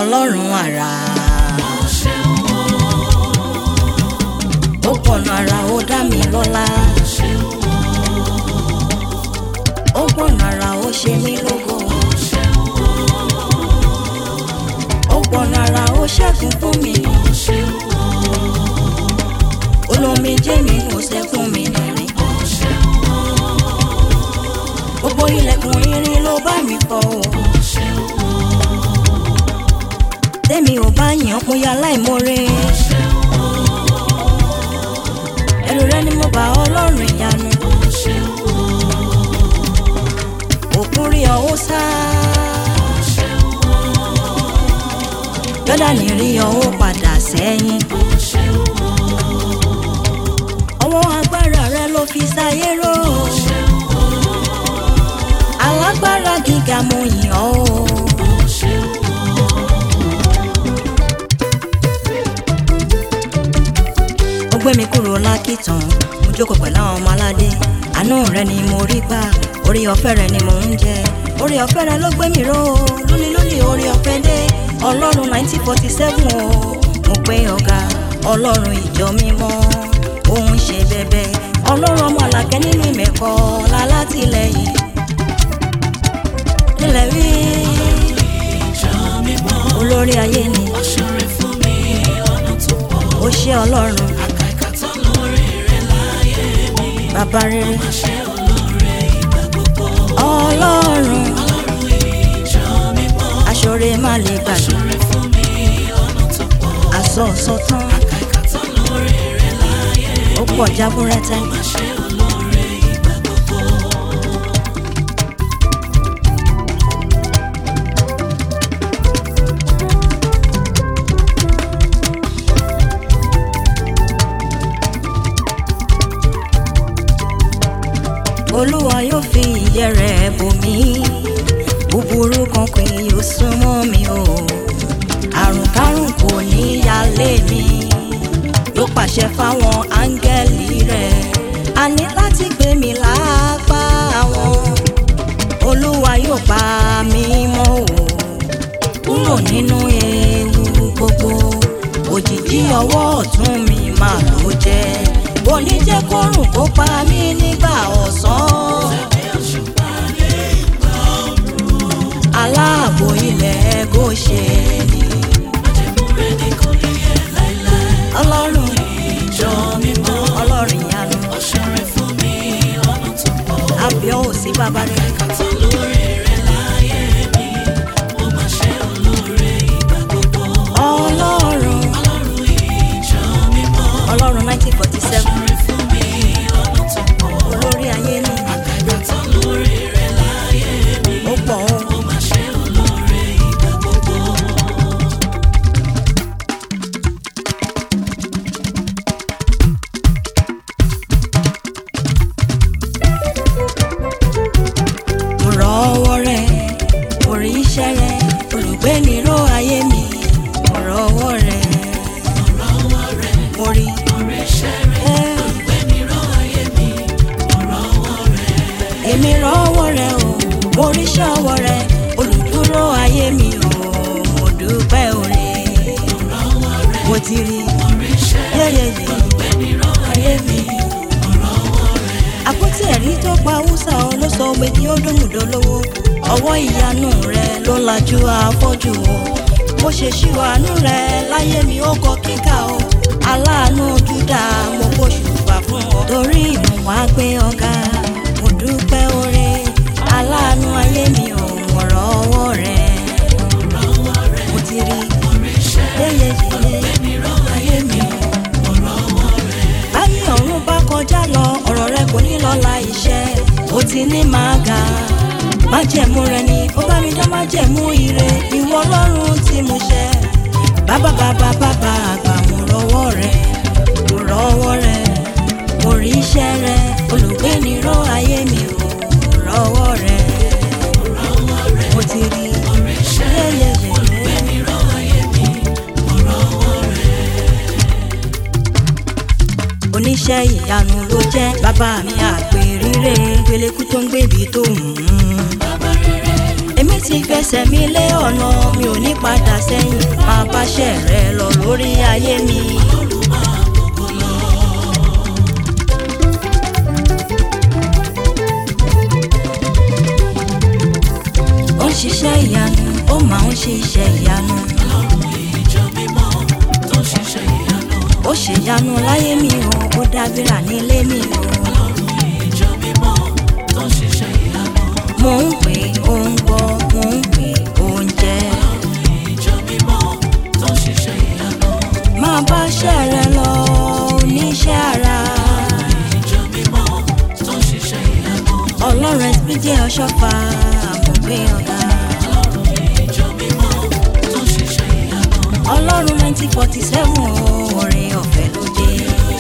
ọlọ́run àrà. ó pọ̀nà àrà ó dá mi lọ́lá. ó pọ̀nà àrà ó ṣe mí lógo. ó pọ̀nà àrà ó ṣẹ́gun fún mi. olómi jẹ́ mi kò sẹ́kún mi lẹ́rìn. gbogbo ilẹ̀kùn irin ló bá mi fọ́ o. tẹ́mi ò bá yàn kó ya láìmọ́re. ẹ̀rù rẹ ni mo bá ọlọ́run ìyanu. òkun rí ọwọ́ sá. jọ́dánì rí ọwọ́ padà sẹ́yìn. ọwọ́ agbára rẹ ló fi sáyé ró. alágbára gíga mo yìn ọ́ o. ó gbé mi kúrò lákìtàn mo jókòó pẹ̀lú àwọn ọmọ aládé àánú rẹ ni mo rí gbà orí ọ̀fẹ́ rẹ ni mò ń jẹ orí ọ̀fẹ́ rẹ ló gbé mi ró lónìí lónìí orí ọ̀fẹ́ dé ọlọ́run nineteen forty seven o mo pé ọ̀gá ọlọ́run ìjọ mímọ́ òun ṣe bẹ̀bẹ̀ ọlọ́run ọmọ àlàkẹ́ nínú ìmẹ̀kọ́ lálátìlẹ́yìn nílẹ̀ rí olórí ayé ni ó ṣe ọlọ́run bàbá rere ọlọ́run aṣọre má lè gbàgbé àsọ ọ̀sọ tán ó pọ̀ jábúrẹ́tẹ́. olúwa yóò fi ìyẹ́ rẹ̀ bò mí búburú kan kì yóò súnmọ́ mi o àrùn kárùn kò ní yálé mi yóò pàṣẹ fáwọn áńgẹ́lì rẹ̀ a ní láti gbé mi lápá wọn olúwa yóò pa mí mọ́ o kúrò nínú ewu gbogbo òjìji ọwọ́ ọ̀tún mi máa ló jẹ́ òní jẹ́ kórùn kó pa mí nígbà ọ̀sán. aláàbò ilẹ̀ Góṣẹ́nì. ọlọ́run jọ mímọ́ ọlọ́run ìyanu. àbíọ́ ò sí bàbá rẹ̀. ọlọ́run ọlọ́run nineteen forty seven olórí ayé ni ó pọ̀ ó. mo rọ ọwọ́ rẹ mo rí iṣẹ́ rẹ olùgbé níró ayé mi mo rọ ọwọ́ rẹ mo rí èmi rọ ọwọ́ rẹ o mo rí iṣẹ́ ọwọ́ rẹ olùdúró ayé mi o mo dúpẹ́ oore mo ti rí yẹ́yẹ́yẹ́ ayé mi àpótí ẹ̀rí tó pa húsà ọ ló sọ pé kí ó dómùdó lówó ọwọ́ ìyanu rẹ ló lajú afọ́jú o mo ṣe ṣírò àánú rẹ láyé mi ó kọ kíkà o aláàánú júdà mo gbóṣùbà fún ọ torí mo wá gbé ọ̀gá mo dúpẹ́ oore aláàánú ayé mi ò mọ̀rọ̀ ọwọ́ rẹ mo ti rí yéyéyé ayé mi báyìí ọ̀run bá kọjá lọ ọ̀rọ̀ rẹ kò ní lọ la iṣẹ́ ó ti ní máa ga májẹ̀mú rẹ ni ó bá mi dá májẹ̀mú ire ìwọ ọlọ́run tí mo ṣẹ bàbá bàbá bàbá àgbà mo rọwọ́ rẹ mo rọwọ́ rẹ mo rí iṣẹ́ rẹ olùgbé níró ayé mi ò mo rọwọ́ rẹ mo ti rí yẹ́yẹ́yẹ́. oníṣẹ́ ìyanu ló jẹ́ bàbá mi àpèrire gbélékú tó ń gbèbí tó hùn ún. èmi ti fẹsẹ̀ mi lé ọ̀nà mi ò ní padà sẹ́yìn máa báṣẹ́ rẹ lọ lórí ayé mi. ó ń ṣiṣẹ́ ìyanu ó máa ń ṣiṣẹ́ ìyanu. ó ṣèyanu láyé mi o ó dábìrà nílé mi o. mo ń pè ó ń gbọ́ mo ń pè ó ń jẹ́. máa bá ṣẹ́ rẹ lọ oníṣẹ́ ara. ọlọ́run ẹ̀sìn jẹ́ ọ̀ṣọ́fà mo gbé ọ̀gá. ọlọ́run nineteen forty seven orin ọ̀fẹ́ ló dé.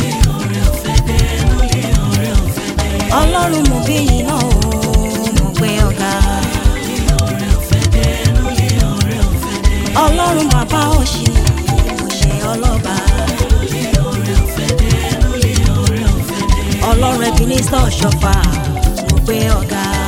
ọlọ́run mo bí yìí náà o mo gbé ọ̀gá. ọlọ́run bàbá òṣì mo ṣe ọlọ́ba. ọlọ́run ẹbí ní sọ́ọ̀ṣọ́fà mo gbé ọ̀gá.